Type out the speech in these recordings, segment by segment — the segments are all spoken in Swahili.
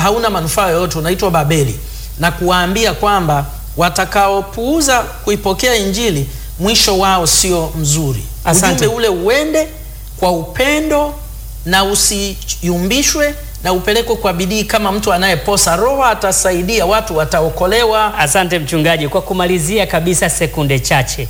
hauna manufaa yoyote, unaitwa Babeli, na kuwaambia kwamba watakaopuuza kuipokea Injili mwisho wao sio mzuri. Asante. Ujumbe ule uende kwa upendo na usiyumbishwe na upelekwe kwa bidii kama mtu anayeposa. Roho atasaidia, watu wataokolewa. Asante mchungaji. Kwa kumalizia kabisa, sekunde chache,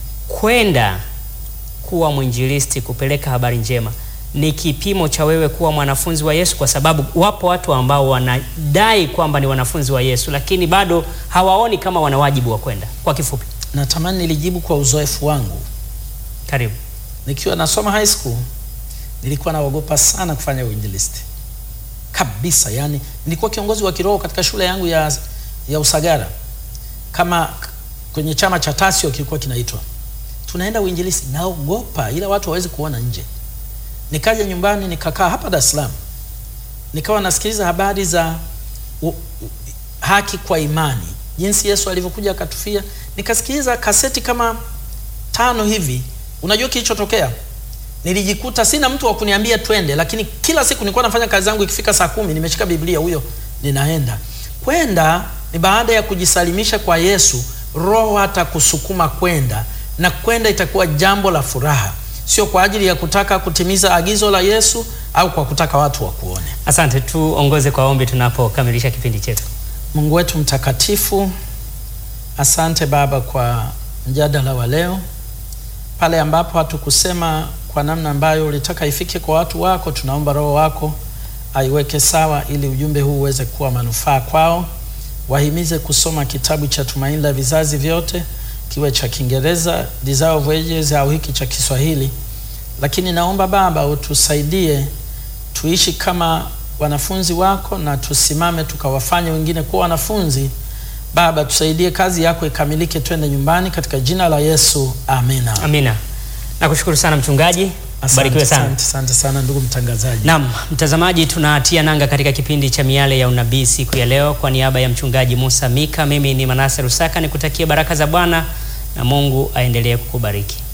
kwenda kuwa mwinjilisti, kupeleka habari njema ni kipimo cha wewe kuwa mwanafunzi wa Yesu, kwa sababu wapo watu ambao wanadai kwamba ni wanafunzi wa Yesu, lakini bado hawaoni kama wana wajibu wa kwenda. Kwa kifupi, Natamani nilijibu kwa uzoefu wangu. karibu. Nikiwa nasoma high school nilikuwa naogopa sana kufanya uinjilisti kabisa. Yani nilikuwa kiongozi wa kiroho katika shule yangu ya, ya Usagara, kama k- kwenye chama cha Tasio kilikuwa kinaitwa, tunaenda uinjilisti, naogopa, ila watu hawezi kuona nje. Nikaja nyumbani nikakaa hapa Dar es Salaam, nikawa nasikiliza habari za u, u, haki kwa imani, jinsi Yesu alivyokuja akatufia. Nikasikiliza kaseti kama tano hivi. Unajua kilichotokea? Nilijikuta sina mtu wa kuniambia twende, lakini kila siku nilikuwa nafanya kazi zangu, ikifika saa kumi nimeshika Biblia, huyo ninaenda. Kwenda ni baada ya kujisalimisha kwa Yesu, Roho atakusukuma kwenda, na kwenda itakuwa jambo la furaha, sio kwa ajili ya kutaka kutimiza agizo la Yesu au kwa kutaka watu wakuone. Asante, tuongoze kwa ombi tunapokamilisha kipindi chetu. Mungu wetu mtakatifu, asante Baba kwa mjadala wa leo, pale ambapo hatukusema kwa namna ambayo ulitaka ifike kwa watu wako. Tunaomba Roho wako aiweke sawa, ili ujumbe huu uweze kuwa manufaa kwao. Wahimize kusoma kitabu cha Tumaini la Vizazi Vyote, kiwe cha Kiingereza Desire of Ages au hiki cha Kiswahili, lakini naomba Baba utusaidie tuishi kama wanafunzi wako na tusimame tukawafanye wengine kuwa wanafunzi. Baba, tusaidie kazi yako ikamilike, twende nyumbani katika jina la Yesu, amina. Amina. Nakushukuru sana mchungaji, barikiwe sana. Asante, asante sana ndugu mtangazaji. Naam, mtazamaji, tunatia nanga katika kipindi cha Miale ya Unabii siku ya leo. Kwa niaba ya mchungaji Musa Mika, mimi ni Manase Rusaka, nikutakia baraka za Bwana na Mungu aendelee kukubariki.